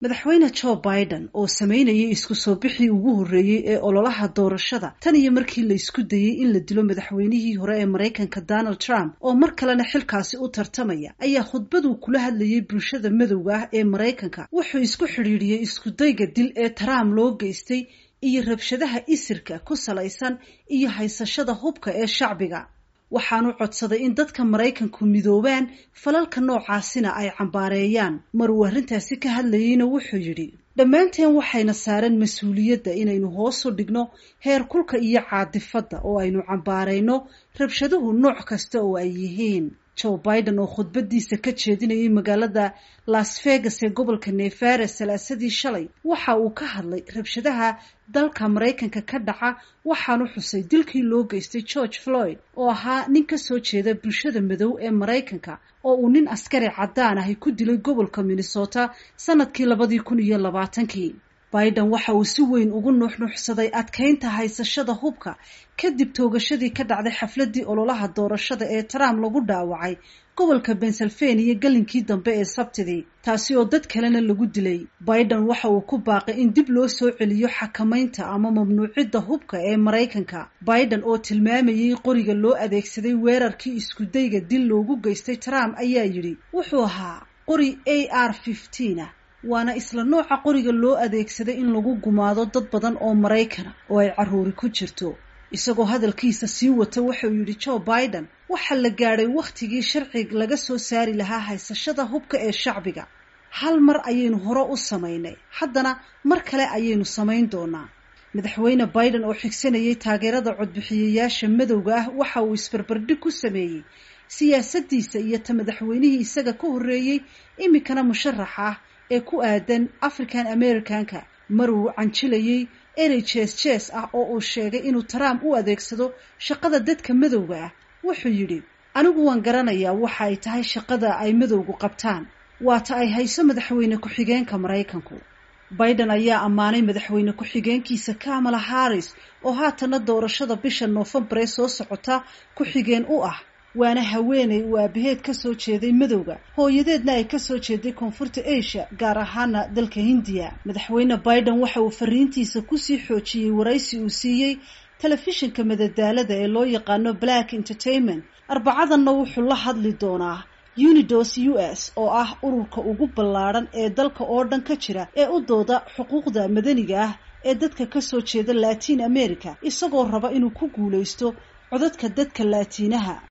madaxweyne joe biden oo sameynayay isku soo bixii ugu horreeyey ee ololaha doorashada tan iyo markii la isku dayey in la dilo madaxweynihii hore ee maraykanka donald trump oo mar kalena xilkaasi u tartamaya ayaa khudbaduu kula hadlayay bulshada madowga ah ee maraykanka wuxuu isku xidhiidhiyey iskudayga dil ee trump loo geystay iyo rabshadaha isirka ku salaysan iyo haysashada hubka ee shacbiga waxaanu codsaday in dadka maraykanku midoobaan falalka noocaasina ay cambaareeyaan maruu arrintaasi ka hadlayeyna wuxuu yidhi dhammaanteen waxayna saareen mas-uuliyadda inaynu hoosu dhigno heer kulka iyo caadifadda oo aynu cambaarayno rabshaduhu nooc kasta oo ay yihiin joe biden oo khudbadiisa ka jeedinayay magaalada las vegas ee gobolka nevada salaasadii shalay waxa uu ka hadlay rabshadaha dalka maraykanka ka dhaca waxaanu xusay dilkii loo geystay george floyd oo ahaa nin ka soo jeeda bulshada madow ee maraykanka oo uu nin askari caddaan ahi ku dilay gobolka minnesota sanadkii labadii kun iyo labaatankii biden waxa uu si weyn ugu nuuxnuuxsaday adkaynta haysashada hubka kadib toogashadii ka dhacday xafladii ololaha doorashada ee trump lagu dhaawacay gobolka pennsylvania galinkii dambe ee sabtidii taasi oo dad kalena lagu dilay biden waxa uu ku baaqay in dib loo soo celiyo xakamaynta ama mamnuucidda hubka ee maraykanka biden oo tilmaamayay qoriga loo adeegsaday weerarkii iskudayga dil loogu geystay trump ayaa yidhi wuxuu ahaa qori a r fifteen waana isla nooca qoriga loo adeegsaday in lagu gumaado dad badan oo maraykana oo ay carruuri ku jirto isagoo hadalkiisa sii wata wuxuu yidhi joe biden waxaa la gaadhay wakhtigii sharci laga soo saari lahaa haysashada hubka ee shacbiga hal mar ayaynu hore u samaynay haddana mar kale ayaynu samayn doonaa madaxweyne biden oo xigsanayay taageerada codbixiyayaasha madowga ah waxa uu isbarbardhig ku sameeyey siyaasaddiisa iyo ta madaxweynihii isaga ka horreeyey iminkana musharax ah ee ku aadan african americanka maruu canjilayay erey jees jees ah oo uu sheegay inuu trump u adeegsado shaqada dadka madowga ah wuxuu yidhi anigu waan garanayaa waxa ay tahay shaqada ay madowgu qabtaan waata ay hayso madaxweyne ku-xigeenka maraykanku biden ayaa ammaanay madaxweyne ku-xigeenkiisa kamala harris oo haatana doorashada bisha noofembar ee soo socota ku-xigeen u ah waana haweeney uu aabaheed ka soo jeeday madowga hooyadeedna ay kasoo jeeday koonfurta asia gaar ahaana dalka hindiya madaxweyne biden waxa uu fariintiisa kusii xoojiyey waraysi uu siiyey telefishinka madadaalada ee loo yaqaano black entertainment arbacadanna wuxuu la hadli doonaa unidos u s oo ah ururka ugu ballaadhan ee dalka oo dhan ka jira ee u dooda xuquuqda madaniga ah ee dadka kasoo jeeda latin america isagoo raba inuu ku guulaysto codadka dadka laatiinaha